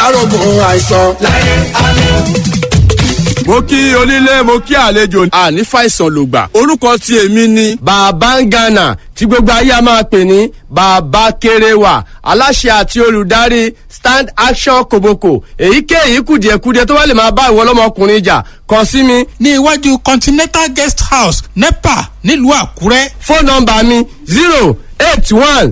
kárògùn àìsàn. láyé àlọ́ mo kí onílé mo kí àlejò àní fàìsàn lògbà orúkọ tí èmi ni. bàbá ń gànà tí gbogbo ayé a máa pè ní bàbá kéréwà aláṣẹ àti olùdarí stand action koboko èyíkéyìí kùdìẹ̀kudiẹ tó bá lè máa bá ìwọ ọlọ́mọkùnrin jà kàn sí mi. ní iwájú continental guest house nepa nílùú àkúrẹ́. fóònù nọmba mi zero eight one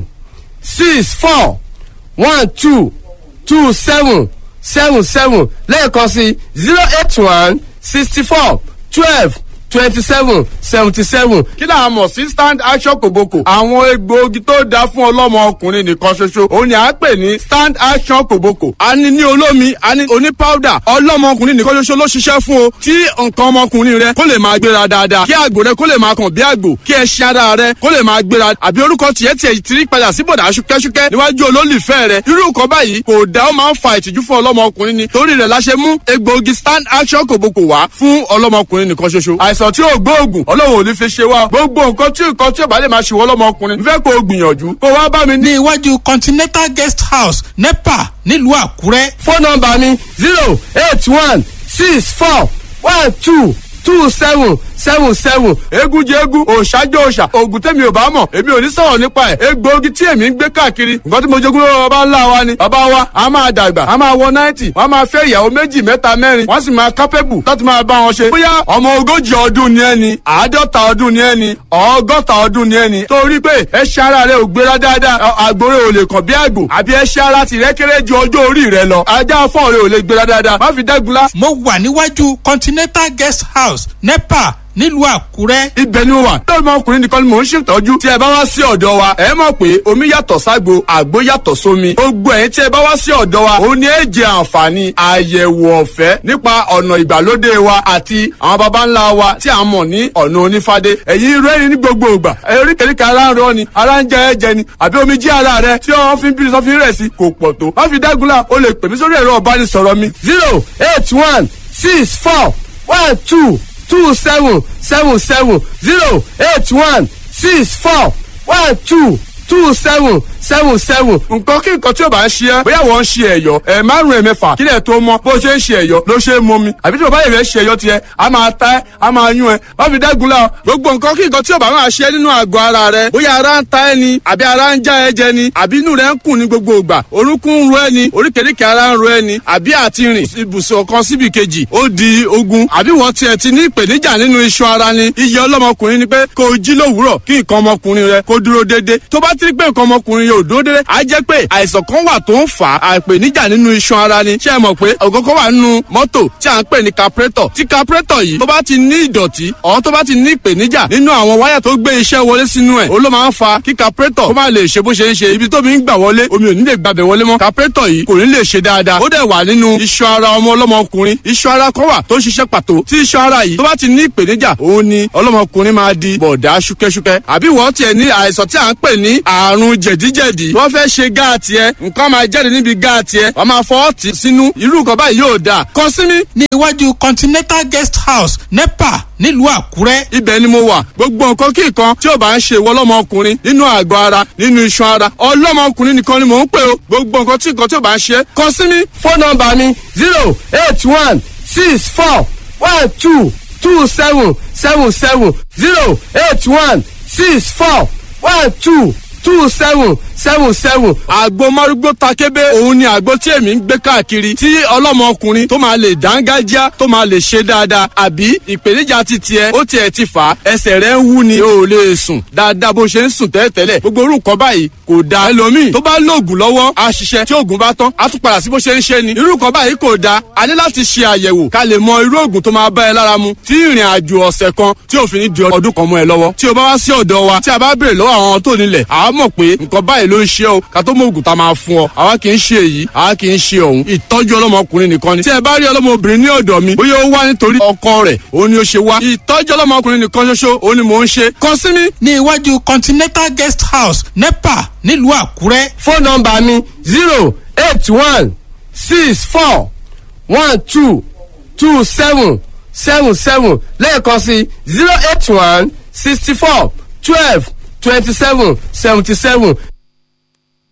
six four one two two seven seven seven lẹ́ẹ̀kan sí zero eight one sixty four twelve twenty seven seventy seven. kí là á mọ̀ sí stand action kòbókò. àwọn egbòogi tó dáa fún ọlọ́mọ ọkùnrin nìkan ṣoṣo òun ni à ń pè ní stand action kòbókò. a ní ní olómi a ní oní powder ọlọ́mọ ọkùnrin nìkan ṣoṣo ló ṣiṣẹ́ fún o. tí nǹkan ọmọkùnrin rẹ kó lè máa gbéra dáadáa kí àgbò rẹ kó lè máa kàn bí àgbò kí ẹṣin ara rẹ kó lè máa gbéra àbí orúkọ tiẹ̀ tiẹ̀ ti rí padà sí bọ̀dà ṣúkẹ́ṣúkẹ́ níwájú olólùfẹ́ rẹ irú nǹkan báyìí kò dá ó máa ń fa ìtìjú fún ọlọ́mọ ọkùnrin ni torí rẹ̀ la ṣe mú egbòogi stand action kòbókò wá fún ọlọ́mọ ọkùnrin nìkan ṣoṣo àìsàn tí ò gbóògùn ọlọ́run ò ní fi ṣe wá gbogbo nǹkan tí nǹkan tí ò bá lè máa ṣe wọ́n lọ́mọkùnrin nfẹ́ kó o gbìyànjú kó wá bá mi ní. ní iwájú continental guest house nepa nílùú àkúrẹ́. fóònù nọmba mi zero eight one six four one two two seven seven seven. egun jẹ egun òòṣà jẹ òòṣà oògùn tẹ̀mí ò bá mọ̀ èmi ò ní sọ̀rọ̀ nípa ẹ̀ egbòogi tí èmi ń gbé káàkiri nǹkan tí mo jogún lọ́wọ́ bàbá ńlá wa ni bàbá wa a máa dàgbà a máa wọ náìtì wọ́n máa fẹ́ ìyàwó méjì mẹ́ta mẹ́rin wọ́n sì máa kápẹ́bù láti máa bá wọn ṣe. bóyá ọmọ ogójì ọdún ni ẹni àádọ́ta ọdún ni ẹni ọgọ́ta ọdún ni ẹni torí pé ẹṣẹ́ ara rẹ ò gbéra dáadáa àgbòrè ò lè kàn bí àgbò àbí ẹṣẹ́ ara tìrẹ́ kéré ju ọjọ́ orí rẹ lọ ajá fọ́ọ̀ rẹ ò lè gbéra dáadáa má fi dẹ́gunlá. mo wà níwájú continental guest house nepa nílùú àkúrẹ́. ibẹ̀ ni mo wà lórí ọmọkùnrin nìkan ni mò ń ṣètọ́jú tí ẹ bá wá sí ọ̀dọ̀ wa ẹ mọ̀ pé omi yàtọ̀ ságbo àgbo yàtọ̀ sómi gbogbo ẹ̀yin tí ẹ bá wá sí ọ̀dọ̀ wa òun ni ẹ jẹ àǹfààní àyẹ̀wò ọ̀fẹ́ nípa ọ̀nà ìgbàlódé wa àti àwọn baba ńlá wa tí a mọ̀ ní ọ̀nà onífádé ẹ̀yin rẹ́rìn ní gbogbo ìgbà eríkèéríkèé ara ń rọ ni ara ń jẹ ẹ̀jẹ̀ ni àbí omi jí ara rẹ tí wọ́n fi ń bí sọ́fin rẹ̀ sí kò pọ̀ tó má fi dágunlá o lè pè mí sórí ẹ̀rọ ọ̀bánisọ̀rọ̀ mi zero eight one six four one two two seven seven seven zero eight one six four one two two seven seven seven. nǹkan kí nǹkan tí o bá ń ṣe ẹ́ bóyá wọ́n ń ṣe ẹ̀yọ́ ẹ̀ márùn-ún ẹ̀mẹ́fà kílẹ̀ tó mọ́ bó ṣe ń ṣe ẹ̀yọ́ ló ṣe é mọ́ mi àbí tí o bá yẹ̀ fẹ́ ṣe ẹ̀yọ́ tiẹ̀ a máa ta ẹ́ a máa yún ẹ́ má fi dẹ́gun la gbogbo nǹkan kí nǹkan tí o bá máa ṣe nínú àgọ́ ara rẹ bóyá ara ń ta ẹ́ ni àbí ara ń já ẹ jẹ ni àbí inú rẹ ń kùn ní gbogbo ìgbà orúnkún ń ro ẹ ni oríkèéríkèé ara ń ro ẹ ni àbí àti rìn ibùsùn kan síbi kejì ó di ogun àbí wọ́n tiẹ̀ ti ní ìpèníjà nínú iṣan ara ni iye ọlọ́mọkùnrin ni pé kó o jí lówùúrọ̀ kí nǹkan ọmọkùnrin rẹ kó dúró déédéé tó bá ti rí pé nǹkan ọmọkùnrin yóò dúró déédéé á jẹ́ pé àìsàn kan wà tó ń fà á àìpèníjà nínú iṣan ara ni ṣé ẹ mọ̀ pé ògógó wà nínú mọ́tò tí à ń pè ní capretọ̀ tí capretọ̀ yìí tó bá ti ní ìdọ̀tí ọ̀hún tó bá ti ní ìpèníjà nínú àwọn wáyà tó gbé iṣẹ́ wọlé sínú ẹ̀ ó ló máa ń fa kí capretọ̀ kó má lè ṣe bó ṣe ń ṣe ibi tómi ń gbà wọlé omi ò ní lè gbàbẹ̀ wọlé mọ́ capretọ̀ yìí kò ní lè ṣe dáadáa ó dẹ̀ wà nínú iṣan ara ọmọ ọlọ́mọkùnrin iṣan ara kan wà tó ń ṣiṣẹ́ pàtó tí iṣan ara yìí tó bá ti ní ìpèníjà òun ni ọlọ́mọkùnrin máa di bọ̀dá ṣúkẹ́ṣúkẹ́ àbí wọ́n tiẹ̀ ní àìsàn tí à ń pè ní àrùn jẹ̀díjẹ̀dí wọ́n fẹ́ ṣe gáàtì ẹ nǹkan máa jáde níbi gáàtì ẹ wọ́n máa fọ́ ọ̀tì sínú irú nǹkan báyìí yóò dáa kàn sí mi. ní iwájú continental guest house nepa nílùú àkúrẹ́. ibẹ̀ ni mo wà gbogbo nǹkan kí nǹkan tí ò bá ń ṣe ìwọ ọlọ́mọkùnrin nínú àgọ́ ara nínú iṣan ara ọlọ́mọkùnrin nìkan ni mò ń pè o gbogbo nǹkan tí nǹkan tí ò bá ń ṣe kàn sí mi. fóònù nọmba mi zero eight one six four one two two seven seven seven zero eight one six four one two two seven seven seven. àgbo márúgbó takébé òun ni àgbo tí èmi ń gbé káàkiri tí ọlọ́mọkùnrin tó máa lè dángájá tó máa lè ṣe dáadáa àbí ìpèníjà ti tiẹ̀ ó tiẹ̀ ti fà á ẹsẹ̀ rẹ̀ ń wú ni o ò lè sùn dáadáa bó ṣe ń sùn tẹ́lẹ̀tẹ́lẹ̀ gbogbo orú nǹkan báyìí kò da ẹlòmíì tó bá lóògùn lọ́wọ́ á ṣiṣẹ́ tí oògùn bá tán á tún padà sí bó ṣe ń ṣe ni irú nǹkan báyìí kò da a ní láti ṣe àyẹ̀wò ká lè mọ irú oògùn tó máa bá ẹ lára mu tí ìrìn àjò ọ̀sẹ̀ kan tí òfin ní di ọdún kan mọ́ ẹ lọ́wọ́ tí o bá wá sí ọ̀dọ̀ wa tí a bá béèrè lọ́wọ́ àwọn tó nílẹ̀ àá mọ̀ pé nǹkan báyìí ló ń ṣe o ká tó mọ oògùn tá a máa fún ọ àwa kì í ṣe èyí àwa kì í ṣe ọ̀hún ìtọ́jú ọlọ́mọkùnrin nìkan ni tí ẹ bá rí ọlọ́mọbìnrin ní ọ̀dọ̀ mi bóyá ó wá nítorí ọkọ rẹ̀ òun ni ó ṣe wá ìtọ́jú ọlọ́mọkùnrin nìkan ṣoṣo òun ni mò ń ṣe kàn sí mi. ní iwájú continental guest house nepa nílùú àkúrẹ́. fóònù nọmba mi zero eight one six four one two two seven seven seven lẹ́ẹ̀kan sí zero eight one sixty four twelve twenty seven seventy seven